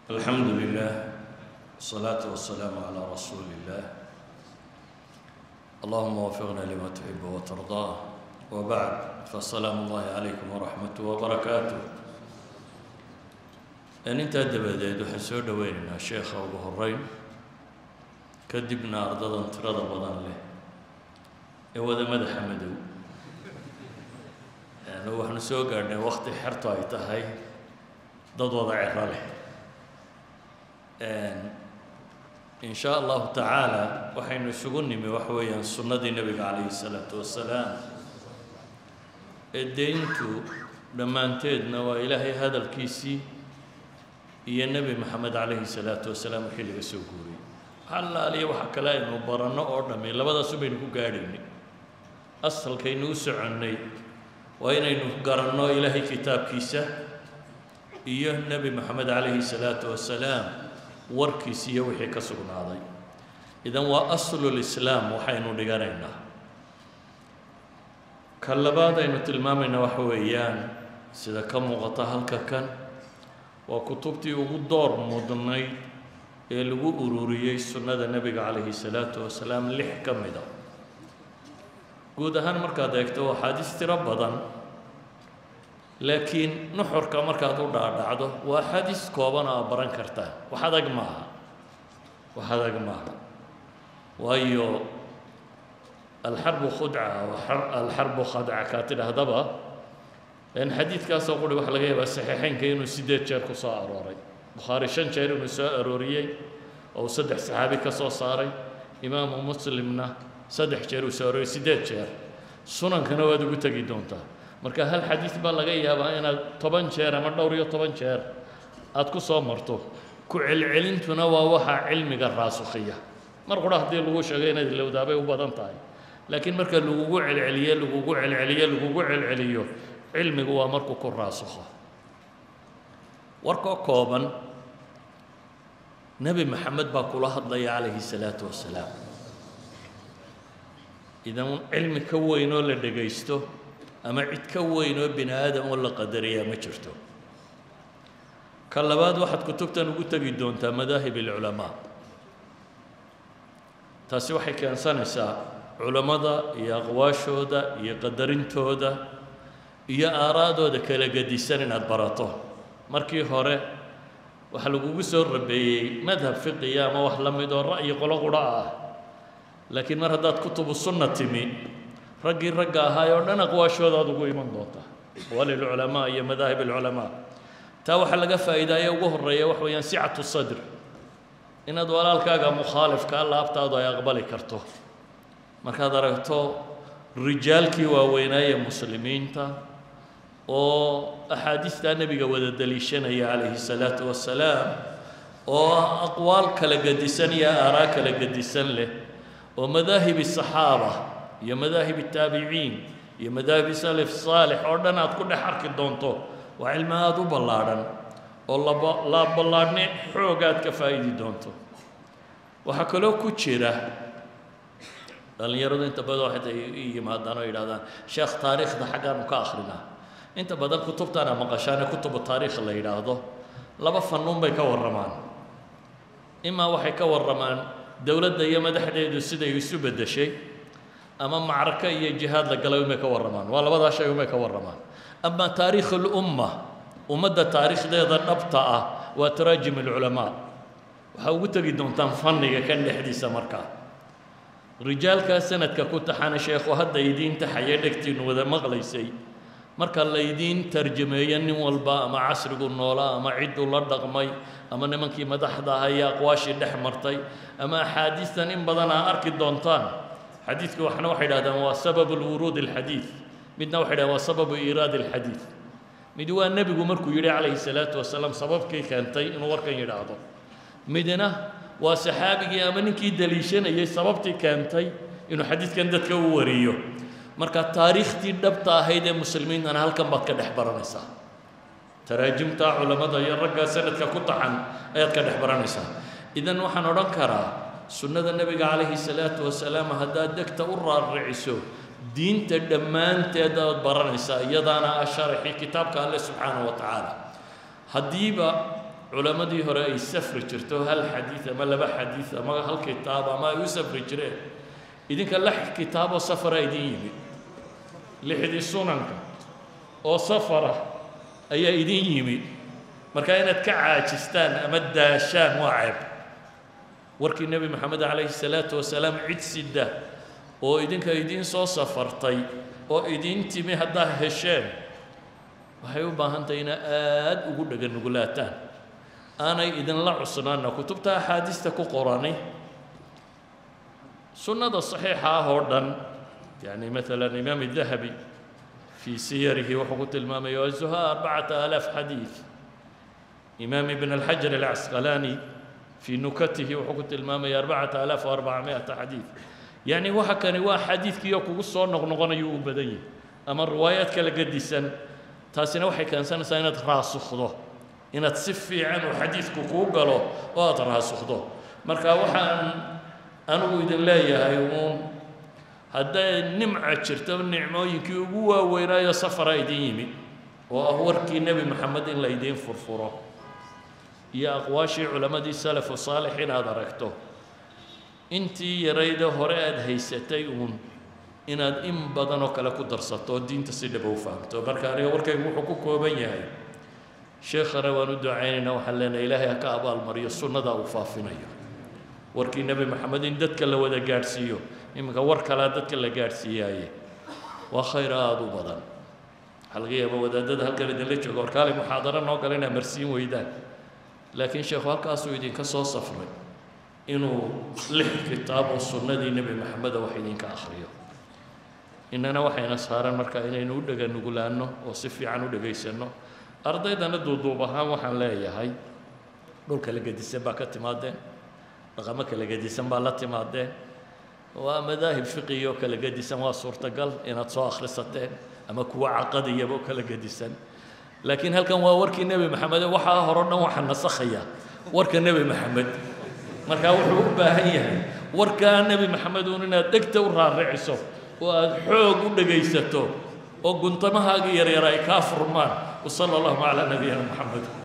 الحمد لله والصلاة والسلام على رسول الله اللهم وفقنا لما تحب وترضاه وبعد فالسلام الله عليكم ورحمته وبركاته in intaa dabadeed waxaan soo dhoweynaynaa sheekha ugu horeyn kadibna ardadan tirada badan leh ee wada madaxa madow yani waxaanu soo gaadhnay wakti xertu ay tahay dad wada cero leh in shaa allahu tacaala waxaynu isugu nimi waxa weeyaan sunnadii nebiga calayhi salaatu wasalaam ee deyntu dhammaanteedna waa ilaahay hadalkiisii iyo nebi maxamed calayhi salaatu wasalaam wixii laga soo guuriyey halaaliya waxa kale aynu baranno oo dhammi labadaasu baynu ku gaadhaynay asalkaynu u soconnay waa inaynu garanno ilaahay kitaabkiisa iyo nebi maxamed calayhi salaatu wasalaam warkiisa iyo wixii ka sugnaaday idan waa aslulislaam waxaynu dhiganaynaa ka labaad aynu tilmaamaynaa waxa weeyaan sida ka muuqata halka kan waa kutubtii ugu door mudnayd ee lagu ururiyey sunnada nebiga calayhi salaatu wasalaam lix ka mid a guud ahaan markaad eegto axaadiis tiro badan laakiin nuxurka markaad u dhaadhacdo waa axaadiis kooban oo aad baran kartaa wax adag maaha wax adag maaha waayo alxarbu khudca alxarbu khadca kaa tidhaahdaba n xadiidkaasoo quri waxa laga yaabaa saxiixeynka inuu sideed jeer ku soo arooray bukhaari shan jeer inuu soo arooriyey oo uu saddex saxaabi ka soo saaray imaamu muslimna saddex jeer uu soo arooriyey sideed jeer sunankana waad ugu tegi doontaa marka hal xadiid baa laga yaabaa inaad toban jeer ama dhowr iyo toban jeer aada ku soo marto ku celcelintuna waa waxaa cilmiga raasukhiya mar qura haddii lagu sheego inaad ilowdaabay u badan tahay laakiin marka lagugu celceliye lagugu celceliye lagugu celceliyo cilmigu waa markuu ku raasukho warkoo kooban nebi maxamed baa kula hadlaya calayhi salaatu wasalaam idan cilmi ka weyn oo la dhegaysto ama cid ka weyn oo bini aadam oo la qadariyaa ma jirto ka labaad waxaad kutubtan ugu tegi doontaa madaahib alculamaa taasi waxay keensanaysaa culammada iyo aqwaashooda iyo qadarintooda iyo aaraadooda kala gedisan inaad barato markii hore waxaa lagugu soo rabeeyey madhab fiqiya ama wax la mid oo ra'yi qolo qudha ah laakiin mar haddaad kutubu sunna timi raggii ragga ahaay oo dhan aqwaashooda aad ugu iman doonta aqwaali alculamaa iyo madaahib alculamaa taa waxaa laga faa'iidaaya ugu horreeya wax weeyaan sicatu sadr inaad walaalkaaga mukhaalifkaa laabtaadu ay aqbali karto markaad aragto rijaalkii waaweynaaye muslimiinta oo axaadiistaa nebiga wada daliishanaya calayhi salaatu wasalaam oo aqwaal kala gedisan iyo aaraa kala gedisan leh oo madaahibi saxaaba iyo madaahibi taabiciin iyo madaahibi salaf saalix oo dhan aad ku dhex arki doonto waa cilmi aada u ballaadhan oo laba la ballaadhni xoogaad ka faa'idi doonto waxaa kaloo ku jira dhallinyaradu inta badan waxay yimaadaan oo yidhahdaan sheekh taariikhda xaggaanu ka akrinaa inta badan kutubtaana maqashaane kutubu taariikh la yidhaahdo laba fannuun bay ka warramaan imaa waxay ka warramaan dowladda iyo madaxdeedu siday isu beddeshay ama macraka iyo jihaad la galay umay ka warramaan waa labadaa shay umay ka warramaan ama taariikh alumma ummadda taariikhdeeda dhabta ah waa taraajim alculamaa waxaa ugu tegi doontaan fanniga kan dhexdiisa markaa rijaalkaa sanadka ku taxana sheekhu hadda idiin taxaya dhegtiinu wada maqlaysay marka laydiin tarjameeyo nin walba ama casrigu noolaa ama cidduu la dhaqmay ama nimankii madaxda aha iyo aqwaashii dhex martay ama axaadiistan in badan aa arki doontaan xadiidku waxna waxay dhahdaan waa sababu lwuruud alxadiid midna waxay dhahdaan waa sababu iiraad alxadiid mid waa nebigu markuu yidhi calayhi salaatu wasalaam sababkii keentay inuu warkan yidhaahdo midna waa saxaabigii ama ninkii daliishanayay sababtii keentay inuu xadiidkan dadka u wariyo marka taariikhtii dhabta ahayd ee muslimiintana halkan baad ka dhex baranaysaa taraajimta culammada iyo ragga sanadka ku taxan ayaad ka dhex baranaysaa idan waxaan odhan karaa sunnada nebiga calayhi salaatu wasalaam haddaad degta u raarriciso diinta dhammaanteed aad baranaysaa iyadaana ah sharaxii kitaabka alle subxaanahu wa tacaala haddiiba culammadii hore ay safri jirto hal xadiid ama laba xadiid ama hal kitaab ama ay u safri jireen idinka lix kitaaboo safara idin yimid lixdii sunanka oo safara ayaa idin yimid marka inaad ka caajistaan ama daashaan waa ceeb warkii nebi moxamed calayhi salaatu wasalaam cid sida oo idinka idiin soo safartay oo idiin timi haddaad hesheen waxay u baahan tahay ina aada ugu dheganugulaataan aanay idinla cusnaana kutubta axaadiista ku qorani sunnada saxiixa ah oo dhan yani maalan imaam dahabi fii siyarihi wuxuu ku tilmaamaya azuha arbacata alaaf xadiid imaam ibn alxajar alcasqalaani fii nukatihi wuxuu ku tilmaamaya arbacata alaaf wa arbacamiata xadiid yacni waxa kani waa xadiidkiiyo kugu soo noqnoqonayuu u badan yahay ama riwaayaad kala gedisan taasina waxay keensanaysaa inaad raasukdo inaad si fiican uu xadiidku kuu galo oo aada raasukdo marka waxaan anigu idin leeyahay uun hadday nimca jirto nicmooyinkii ugu waaweynaayo safara idin yimid oo ah warkii nebi moxamed in la idiin furfuro iyo aqwaashii culammadii salafu saalix inaad aragto intii yarayda hore aada haysatay uun inaad in badan oo kale ku darsato oo diinta si dhaba u fahamto marka aniga warkaygu wuxuu ku kooban yahay sheekhana waan u ducaynaynaa waxaan leenahay ilaahay ha ka abaalmariyo sunnadaa uu faafinayo warkii nebi moxamed in dadka la wada gaadhsiiyo iminka war kalea dadka la gaadhsiiyaaye waa khayr aada u badan waxaa laga yaaba wadaadada halkan idinla jooga warkaali muxaadaro noo gala inaa marsiin weydaan laakiin sheekhu halkaasuu idinka soo safray inuu lix kitaab oo sunnadii nebi moxameda wax idinka akhriyo innana waxayna saaran marka inaynu u dhega nugulaanno oo si fiican u dhegaysanno ardaydana duuduub ahaan waxaan leeyahay dhul kala gedisan baa ka timaadeen dhaqamo kala gedisan baa la timaadeen waa madaahib fiqiga oo kala gedisan waa suurtagal inaad soo akhrisateen ama kuwa caqadiyaba oo kala gedisan laakiin halkan waa warkii nebi maxamed waxaa horo dhan waxaa nasakhaya warka nebi maxamed markaa wuxuu u baahan yahay warkaa nebi maxamed uun inaad dhegta u raariciso oo aada xoog u dhegaysato oo guntamahaaga yaryar ay kaa furmaan wasala allahu calaa nabiyina moxamed